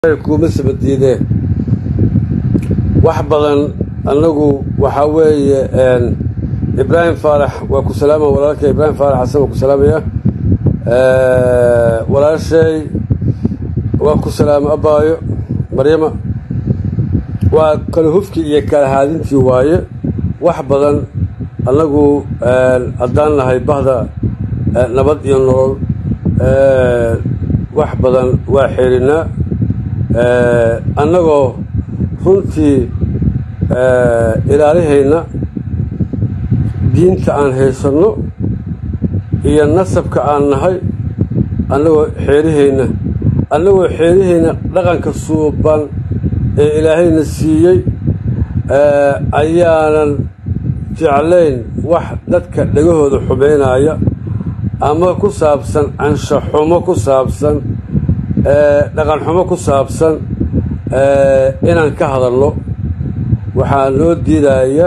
kuuma sabadiidee wax badan annagu waxaa weeye ibraahim faarax waa ku salaama walaalka ibraahim faarax xasan waa ku salaamaya walaashay waa ku salaama abaayo maryama waa kala hufkii iyo kala haadintii waaye wax badan annagu haddaan nahay bahda nabad iyo nolol wax badan waa xeerinaa annagoo runtii ilaalihayna diinta aan haysanno iyo nasabka aan nahay annagoo xeerihayna annagoo xeerihayna dhaqanka suuban ee ilaahayna siiyey ayaanan jeclayn wax dadka dhegahooda xumaynaya ama ku saabsan canshaxumo ku saabsan dhaqanxumo ku saabsan inaan ka hadalno waxaa noo diidaya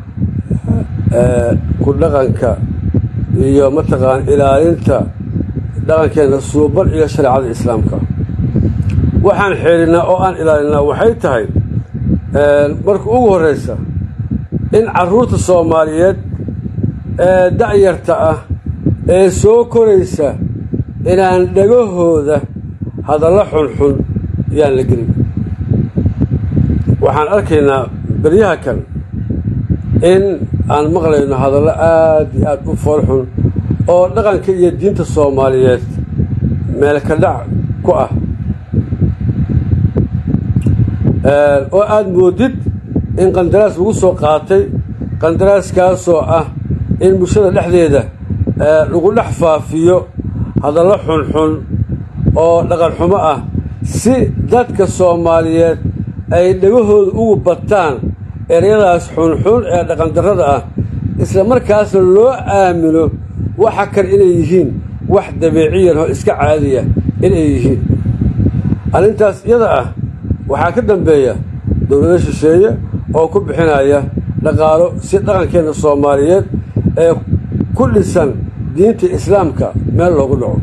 ku dhaqanka iyo mataqaan ilaalinta dhaqankeenna suuban iyo shareecada islaamka waxaan xeelinaa oo aan ilaalinaa waxay tahay marka ugu horraysa in carruurta soomaaliyeed ee da'yarta ah ee soo koraysa inaan dhegahooda hadallo xunxun yaan la gelin waxaan arkaynaa beryaha kan in aan maqlayno hadallo aad iyo aad u foolxun oo dhaqanka iyo diinta soomaaliyeed meelka dhac ku ah oo aad moodid in qandaraas lagu soo qaatay qandaraaskaasoo ah in bulshada dhexdeeda lagu dhex faafiyo hadallo xunxun oo dhaqanxumo ah si dadka soomaaliyeed ay dhegahooda ugu bataan ereyadaas xunxun ee dhaqandarrada ah isla markaasna loo aamino waxa kan inay yihiin wax dabiiciyan oo iska caadiya inay yihiin arrintaas iyada ah waxaa ka dambeeya dowlado shisheeye oo ku bixinaya dhaqaalo si dhaqankeenna soomaaliyeed ee ku dhisan diinta islaamka meel loogu dhaco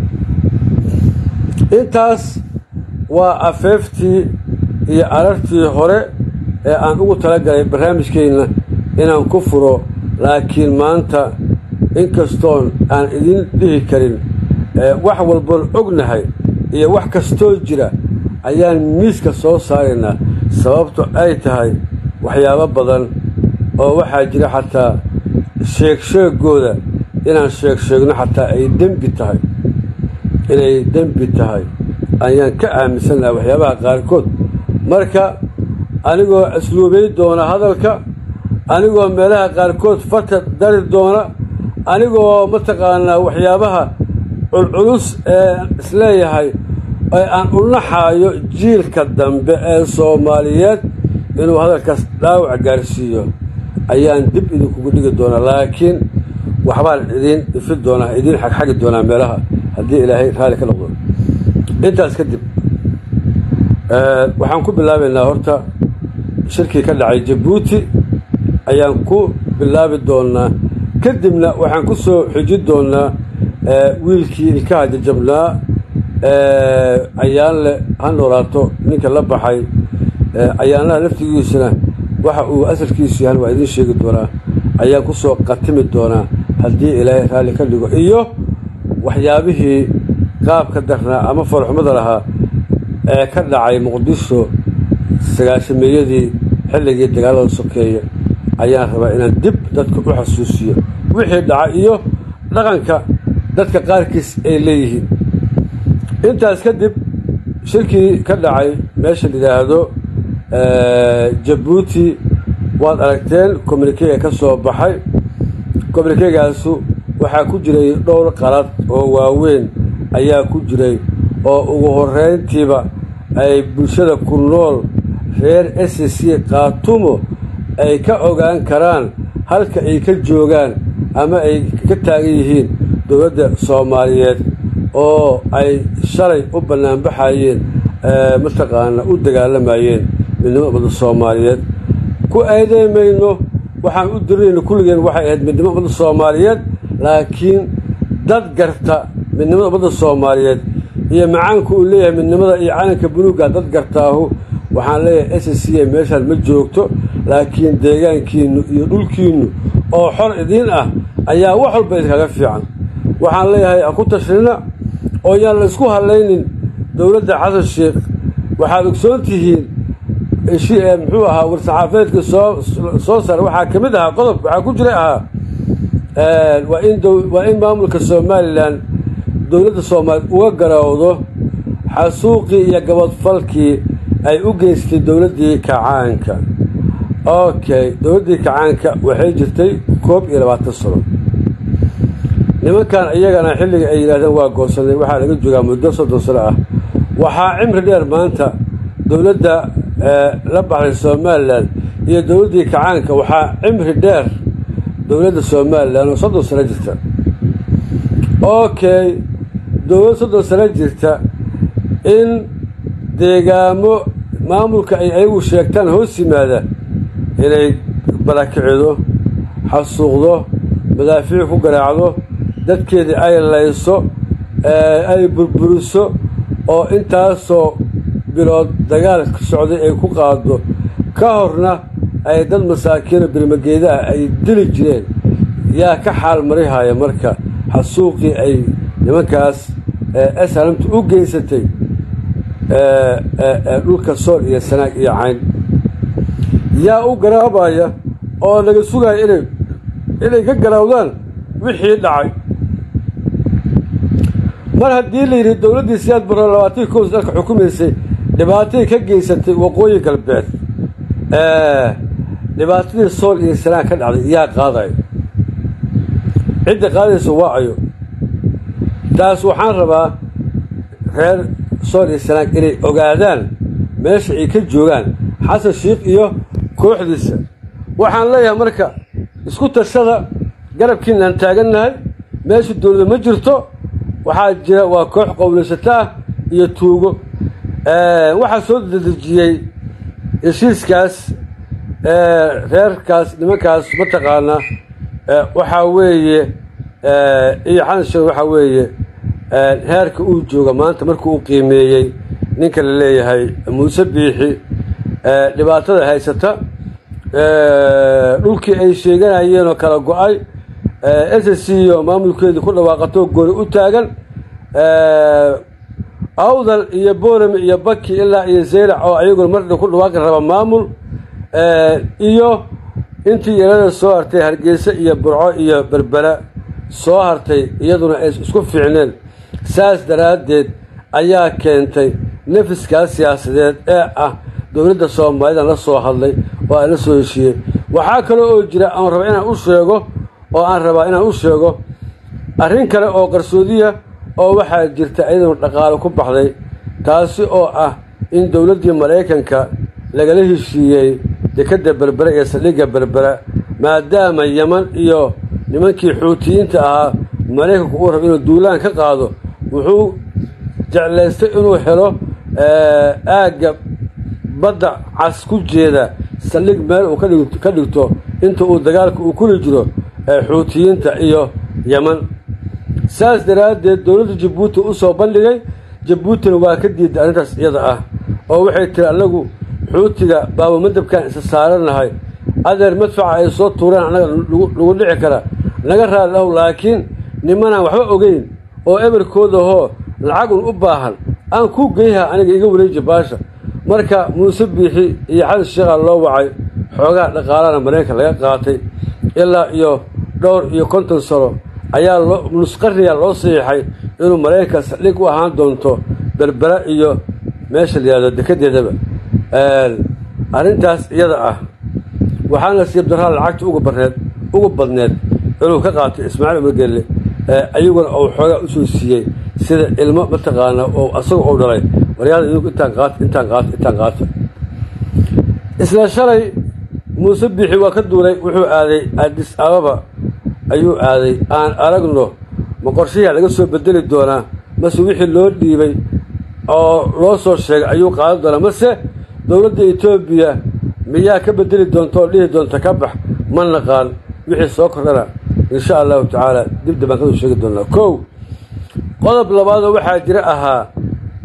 intaas waa afeeftii iyo arartii hore ee aan ugu talagalay barnaamijkeenna inaan ku furo laakiin maanta inkastoon aan idin dhihi karin wax walboon ognahay iyo wax kastoo jira ayaan miiska soo saaraynaa sababto ay tahay waxyaabo badan oo waxaa jira xataa sheegsheegooda inaan sheeg sheegno xataa ay dembi tahay inay dembi tahay ayaan ka aaminsannaha waxyaabaha qaarkood marka anigoo asluubay doona hadalka anigoo meelaha qaarkood farta dari doona anigoo mataqaanaa waxyaabaha culculus ee isleeyahay ee aan u naxaayo jiilka dambe ee soomaaliyeed inuu hadalkaas dhaawac gaarsiiyo ayaan dib idinkugu dhigi doonaa laakiin waxbaan idiin ifi doonaa idiin xagxagi doonaa meelaha haddii ilaahay raalli ka noqdo intaas kadib waxaan ku bilaabaynaa horta shirkii ka dhacay jabuuti ayaan ku bilaabi doonaa kadibna waxaan ku soo xiji doonaa wiilkii ilkaha jajabnaa ayaanle ha noolaato ninka la baxay ayaanaha laftigiisuna waxa uu asalkiisu yahan waa idiin sheegi doonaa ayaan ku soo qatimi doonaa haddii ilaahay raalli ka dhigo iyo waxyaabihii qaabka darnaa ama foolxumada lahaa ee ka dhacay muqdisho sagaashameeyadii xilligii dagaalada sokeeye ayaan rabaa inaan dib dadka u xasuusiyo wixii dhaca iyo dhaqanka dadka qaarkiis ay leeyihiin intaas kadib shirkii ka dhacay meesha la yidhaahdo jabuuti waad aragteen communikega ka soo baxay communikegaasu waxaa ku jiray dhowr qalad oo waaweyn ayaa ku jiray oo ugu horrayntiiba ay bulshada ku nool reer s c kaatumo ay ka ogaan karaan halka ay ka joogaan ama ay ka taagan yihiin dowladda soomaaliyeed oo ay shalay u bannaanbaxayeen mataqaana u dagaalamayeen midnimo ummadda soomaaliyeed ku eedeymayno waxaan u dirinayno kulligeen waxay ahayd midnimo ummadda soomaaliyeed laakiin dad garta midnimada ummadda soomaaliyeed iyo macaanku uu leeyahay midnimada iyo calanka buluugga dad gartaahu waxaan leeyahay s c a meeshaan ma joogto laakiin deegaankiinnu iyo dhulkiinnu oo xor idiin ah ayaa wax walba idinkaga fiican waxaan leeyahay ha ku tashrina oo yaan la isku hadlaynin dowladda xasan sheekh waxaad ogsoon tihiin muxuu ahaa war-saxaafeedka soo soo sare waxaa ka mid ahaa qodob waxaa ku jira ahaa waa in waa in maamulka somalilan dowladda soomaaliya uga garoowdo xasuuqii iyo gabadfalkii ay u geystay dowladdii kacaanka okay dowladdii kacaanka waxay jirtay koob iyo labaatan sano nimankan iyagana xilliga ay yidhahdeen waa goosanay waxaa laga joogaa muddo soddon sano ah waxaa cimri dheer maanta dowladda la baxday somalilan iyo dowladdii kacaanka waxaa cimri dheer dowladda somalilan oo soddon sano jirta okay dowlad soddon sano jirta in deegaamo maamulka ay ayagu sheegtaan hoos yimaada inay barakicido xasuuqdo madaafiic ku garaacdo dadkeedii ay layso ay burburiso oo intaasoo bilood dagaal socday ay ku qaado ka horna ay dad masaakiino bilmageedaah ay dili jireen yaa ka xaal marihaya marka xasuuqii ay nimankaas esalamta u geysatay dhulka sool iyo sanaag iyo cayn yaa u garaabaya oo laga sugaya inay inay ka garaawdaan wixii dhacay mar haddii la yidhi dowladdii siyaad barro labaatan kows dalka xukumaysay dhibaatay ka geysatay waqooyi galbeed dhibaatadii sool iyo sanaag ka dhacday yaa qaadayo cidda qaadaysa waa ayo taas waxaan rabaa reer sool iyo sanaag inay ogaadaan meesha ay ka joogaan xasan shiikh iyo kooxdiisa waxaan leeyahay marka isku tashada garabkiinaan taagannahay meesha dowlada ma jirto waxaa jira waa koox qowlaysato ah iyo tuugo waxaa soo dedejiyey heshiiskaas reerkaas nimankaas mataqaanaa waxaa weeye iyo xasan sheekh waxaa weeye heerka uu jooga maanta markuu u qiimeeyey ninka la leeyahay muuse biixi dhibaatada haysata dhulkii ay sheeganayeenoo kala go-ay s c iyo maamulkeedii ku dhawaaqatoo gooni u taagan awdal iyo boorame iyo baki ilaa iyo zeylac oo ayaguna mardha ku dhawaaqi raba maamul iyo intii yarada soo hartay hargeysa iyo burco iyo berbera soo hartay iyaduna ay isku fiicneen saas daraaddeed ayaa keentay nefiskaas siyaasadeed ee ah dowladda soomaalidan la soo hadlay oo aan la soo heshiiyey waxaa kale oo jira aan raba inaan u sheego oo aan rabaa inaan u sheego arrin kale oo qarsoodiya oo waxaa jirta iyadanu dhaqaalo ku baxday taasi oo ah in dowladdii maraykanka lagala heshiiyey dekadda berbera iyo saldhigga berbera maadaama yeman iyo nimankii xuutiyiinta ahaa maraykanku uu rabo inuu duulaan ka qaado wuxuu jeclaystay inuu helo aagga badda cas ku jeeda saldhig meel uu ka dhigto inta uu dagaalka uu kuli jiro xuutiyiinta iyo yeman saas daraaddeed dowladda jabuuti u soo bandhigay jabuutina waa ka diiday arrintaas iyada ah oo waxay tiri annagu xuutiga baabamadabkaan isa saaranahay adeer madfaca ay soo tuureen annaga lagu dhici kara naga raali lahu laakiin nimanaan waxba ogeyn oo eberkoodahoo lacagun u baahan aan kuu geyha aniga iga wareeji baasha marka muuse biixi iyo xasan sheekhaa loo wacay xoogaha dhaqaalana maraykanka laga qaatay ilaa iyo dhowr iyo konton sano ayaa loo nusqarriya loo saxiixay inuu maraykanka saldhig u ahaan doonto berbera iyo meesha la yihahdo dekedeedaba arrintaas iyada ah waxaa nasiib darraa lacagta uga barneed ugu badneed inuu ka qaatay ismaaciil umargelle ayaguna uu xoogaa usoo siiyey sida ilmo mataqaana oo asaga uu dhalay waryaada idinku intaan qaata intaan qaata intaan qaata isla shalay muuse biixi waa ka duulay wuxuu aaday adis ababa ayuu aaday aan aragno ma qorshayaa laga soo bedeli doonaa mase wixii loo dhiibay oo loo soo sheegay ayuu qaadan doonaa mase dowladda etoobiya miyaa ka bedeli doonta oo dhihi doonta ka bax ma naqaan wixii soo kordhana insha allahu tacaala dibda baan kasoo sheegi doonaa kow qodob labaadoo waxaa jira ahaa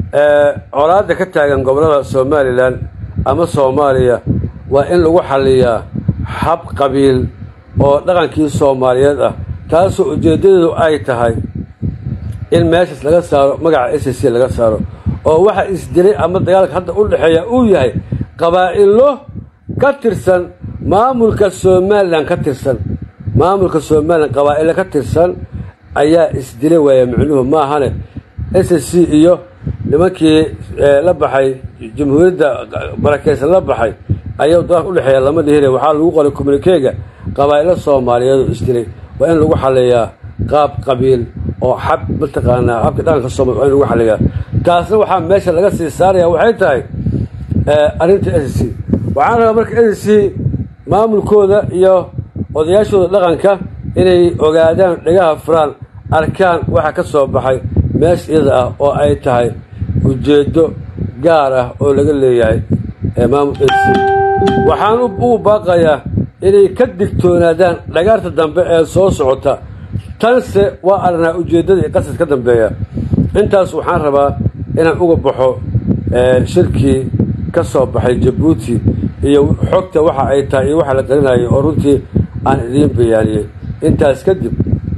colaadda ka taagan gobollada somalilan ama soomaaliya waa in lagu xalliyaa hab qabiil oo dhaqankii soomaaliyeed ah taasoo ujeeddadeedu ay tahay in meeshaas laga saaro magaca s c laga saaro oo waxa isdilay ama dagaalka hadda u dhexeeya uu yahay qabaa'ilo ka tirsan maamulka somalilan ka tirsan maamulka somalilan qabaa'ilo ka tirsan ayaa isdilay waaya micnuhu maahane s c iyo nimankii la baxay jamhuuriyadda barakeysan la baxay ayaa dagaalka udhexeeya lama dhihire waxaa lagu qoray communikeega qabaa'ilo soomaaliyeed oo isdilay waa in lagu xalleeyaa qaab qabiil oo xab mataqaanaa habka dhaqanka soomaliya waa in lagu xalleeyaa taasna waxaa meesha laga sii saaraya waxay tahay arrinta s c waxaan rabaa marka s c maamulkooda iyo odayaashooda dhaqanka inay ogaadaan dhegaha furaan arkaan waxa ka soo baxay meesha iyada ah oo ay tahay ujeeddo gaar ah oo laga leeyahay maamul s c waxaan ugu baaqayaa inay ka digtoonaadaan dhagaarta dambe ee soo socota tanse waa arnaa ujeeddada iyo qasad ka dambeeya intaas waxaan rabaa inaan uga baxo shirkii ka soo baxay jabuuti iyo xogta waxa ay tahay iyo waxa la qarinayay oo runtii aan idiin bayaaniyey intaas kadib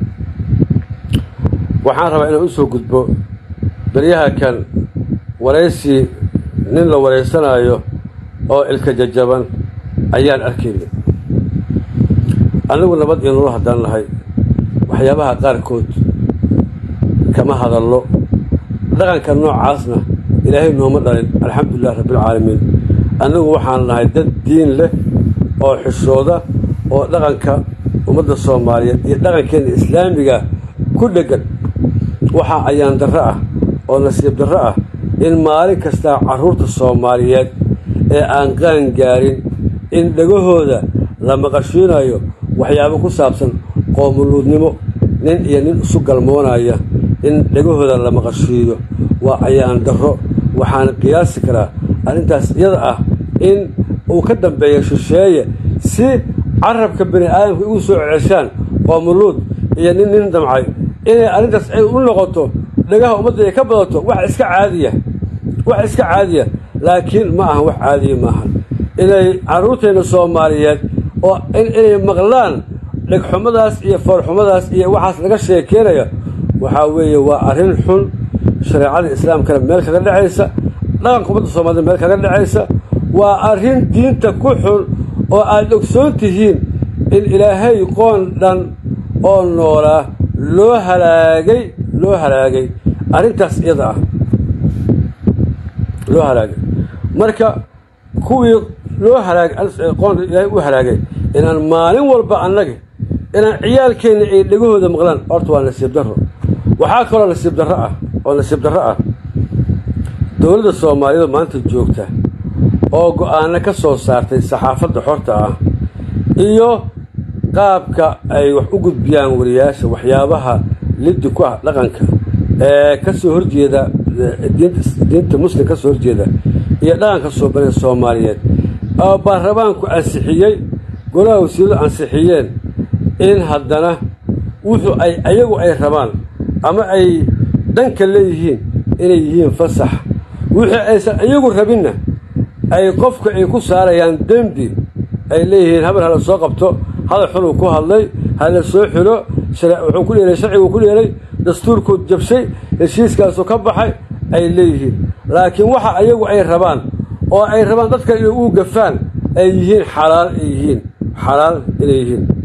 waxaan rabaa inaan u soo gudbo beryaha kan waraysi nin la waraysanaayo oo ilka jajaban ayaan arkayna anigu nabad iyo nolol haddaan nahay waxyaabaha qaarkood kama hadallo dhaqanka noocaasna ilaahay nooma dhalin alxamdulilah rabbialcaalamiin annagu waxaan nahay dad diin leh oo xishooda oo dhaqanka ummadda soomaaliyeed iyo dhaqankeenna islaamiga ku dheggan waxaa ayaan darro ah oo nasiib darro ah in maalin kastaa carruurta soomaaliyeed ee aan qaan gaarin in dhegahooda la maqashiinayo waxyaabo ku saabsan qoomuluudnimo nin iyo nin isu galmoonaya in dhegahooda la maqashiiyo waa ayaan darro waxaan qiyaasi karaa arrintaas iyada ah in uu ka dambeeyo shisheeye si carabka bani aadamka igu soo ceshaan qoomuluud iyo nin nin damcay inay arrintaas ay u noqoto dhagaha ummadda ay ka badato wax iska caadiya wax iska caadiya laakiin ma ahan wax caadiya maahan inay carruurteenna soomaaliyeed oo inay maqlaan dhegxumadaas iyo foolxumadaas iyo waxaas laga sheekeenaya waxaa weeye waa arrin xun shareecada islaamkana meel kaga dhacaysa dhaqanka ummadda soomaaliyed meel kaga dhacaysa waa arrin diinta ku xun oo aad ogsoon tihiin in ilaahay qoon dhan oo noolaa loo halaagay loo halaagay arrintaas iyada ah loo halaagay marka kuwii loo halaagay qoonda ilaahay u halaagay inaan maalin walba annaga inaan ciyaalkeenna ay dhegahooda maqlaan horta waa nasiib darro waxaa kaloo nasiib darro ah oo nasiib darro ah dowladda soomaaliyeed maanta joogta oo go-aanno ka soo saartay saxaafadda xorta ah iyo qaabka ay wax u gudbiyaan wariyaasha waxyaabaha liddi ku ah dhaqanka ee ka soo horjeeda diinta muslim ka soo horjeeda iyo dhaqanka suubanee soomaaliyeed oo baarlamaanku ansixiyey golaha wasiiradu ansixiyeen in haddana wuxuu ay ayagu ay rabaan ama ay dhanka leeyihiin inay yihiin fasax wixii aysan iyagu rabinna ay qofka ay ku saarayaan dembi ay leeyihiin habal hala soo qabto hadal xunuu ku hadlay hala soo xilo wuxuu ku dheelay sharciguu ku dheelay dastuurkuu jabshay heshiiskaasuu ka baxay ay leeyihiin laakiin waxa ayagu ay rabaan oo ay rabaan dadkan inay uu gafaan ay yihiin xalaal ay yihiin xalaal inay yihiin